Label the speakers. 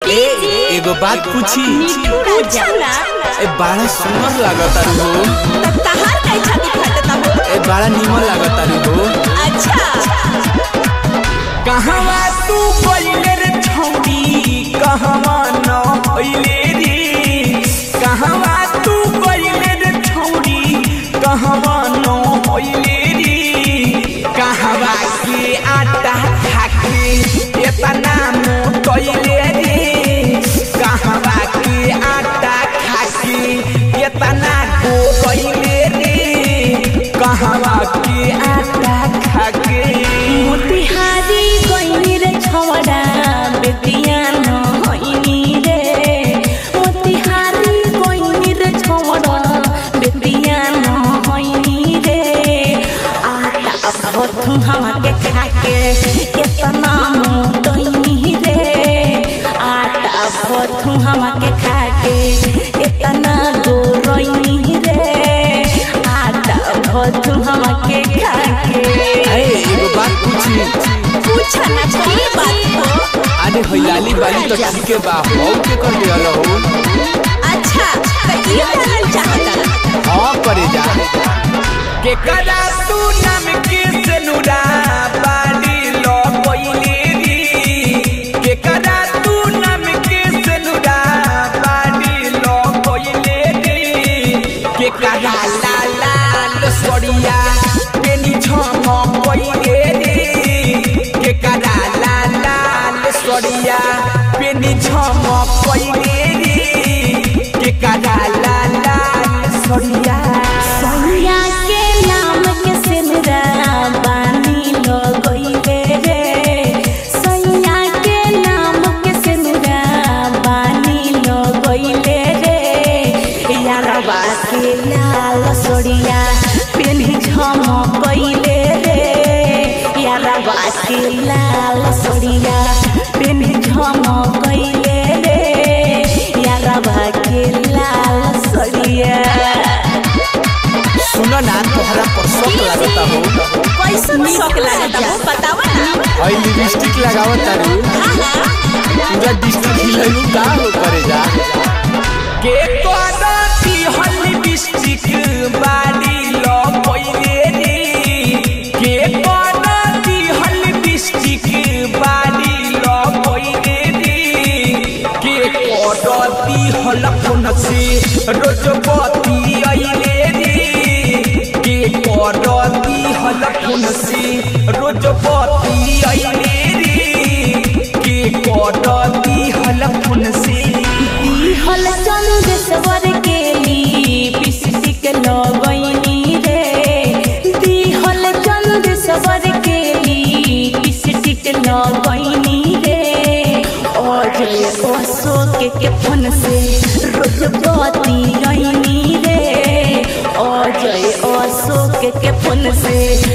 Speaker 1: ए एगो बात पूछी
Speaker 2: पूछा ना
Speaker 1: ए बड़ा सुंदर लागता हो
Speaker 2: त तहार काहे छाती फटता हो
Speaker 1: ए बड़ा निमन लागता हो
Speaker 2: अच्छा
Speaker 1: कहवा तू पहिले रे छौड़ी कहवा न पहिले रे कहवा तू पहिले रे छौड़ी कहवा न पहिले रे कहवा के आटा खाके एतना मोटैले रे कहवा के आटा खाके एतना गोगैले रे कहवा के आटा खाके
Speaker 2: मोतिहारी गइनी रे छवड़ा बेतिया न होइनी रे मोतिहारी गइनी रे छवड़ा बेतिया न होइनी रे आटा भथु हमके खाके केतना मोटइनी रे आटा भथु हमके खाके एतना गोरइनी रे आटा भथु हमके खाके
Speaker 1: ए एगो बात पूछी
Speaker 2: पूछा ना की बात हो
Speaker 1: अरे हइलाली बाली तो ठीके बा हौ के कर दियल हो
Speaker 2: अच्छा त ई जानल चाहता
Speaker 1: हां करे जा के करा तू नाम के सनुरा बाली लो कोइले री के करा तू नाम के सनुरा बाली लो कोइले री के करा ला लाल सोड़िया पेनी झम कोइले री के करा ला लाल सोड़िया पेनी झम कोइले री के करा ला लाल सोड़िया
Speaker 2: सैया के नाम के सिमरा बानी लो गइले रे सैया के नाम के सिमरा बानी लो गइले रे यारवा के लाल सोड़िया पेन्ही झम गइले रे यारवा के लाल सोड़िया पेन्ही झम गइले रे यारवा के लाल सोड़िया
Speaker 1: सुनो ना तोहरा पर शौक लागता हो
Speaker 2: कैसन शौक लागता हो बतावा ना
Speaker 1: हई लिपस्टिक लगावत तारू पूरा डिस्ट्रिक्ट हिलैलू का हो करे जा के कोदाती हल लिपस्टिक बाडी लो पहिले रे के कोदाती हल लिपस्टिक बाडी लो पहिले रे के कोदाती हल फोन से रोज बती आइले रे के कोदाती हल फोन से रोज बती आइले रे के कोदाती हल फोन से
Speaker 2: हल चंदेश्वर के लिपस्टिक लगैनी रे दिहल चंदेश्वर के लिपस्टिक लगैनी रे अजय अशोक के फोन से रोज बती गईनी रे अजय अशोक के फोन से